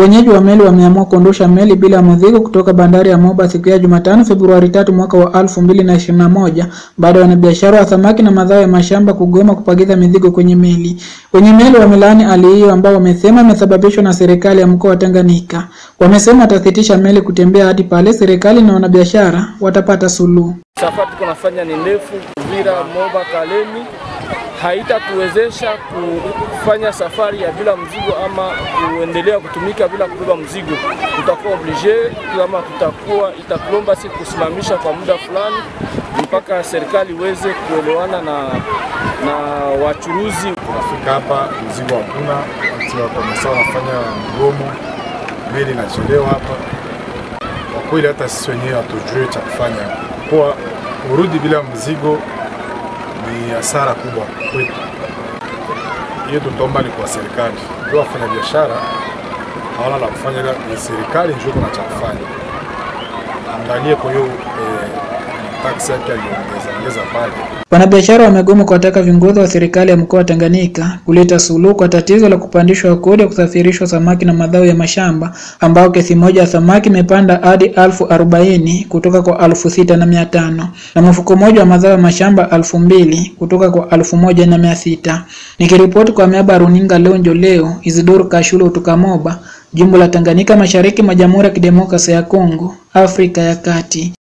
Wenyeji wa meli wameamua kuondosha meli bila mzigo kutoka bandari ya Moba siku ya Jumatano Februari tatu mwaka wa elfu mbili na ishirini na moja baada ya wanabiashara wa samaki na mazao ya mashamba kugoma kupakiza mizigo kwenye meli. Wenye meli wamelaani hali hiyo ambao wamesema imesababishwa na serikali ya mkoa wa Tanganyika. Wamesema watasitisha meli kutembea hadi pale serikali na wanabiashara watapata suluhu. Safari tuko nafanya ni ndefu, Uvira, Moba, Kalemi haitatuwezesha kufanya safari ya bila mzigo ama kuendelea kutumika bila kubeba mzigo. Tutakuwa oblige kama tutakuwa itakulomba si kusimamisha kwa muda fulani mpaka serikali iweze kuelewana na, na wachuruzi. Tunafika hapa mzigo hakuna, wakomesa wanafanya mgomo, meli inachelewa hapa. Kwa kweli hata sisi wenyewe hatujui cha kufanya, kwa kurudi bila mzigo ni hasara kubwa kwetu. Hiyo tutaomba ni kwa serikali, ndio wafanya biashara hawana la kufanya, ila ni serikali ndio kuna cha kufanya. Angalie kwa hiyo eh, taksi yake aliongeza ongeza pale. Wanabiashara wamegoma kuwataka viongozi wa serikali ya mkoa wa Tanganyika kuleta suluhu kwa tatizo la kupandishwa kodi ya kusafirishwa samaki na mazao ya mashamba ambao kesi moja ya samaki imepanda hadi elfu arobaini kutoka kwa elfu sita na mia tano na mfuko moja wa mazao ya mashamba elfu mbili kutoka kwa elfu moja na mia sita. Nikiripoti kwa miaba ya runinga leo njo leo, Isidoro Kashulo kutoka Moba, jimbo la Tanganyika, mashariki mwa Jamhuri ya Kidemokrasia ya Kongo, Afrika ya Kati.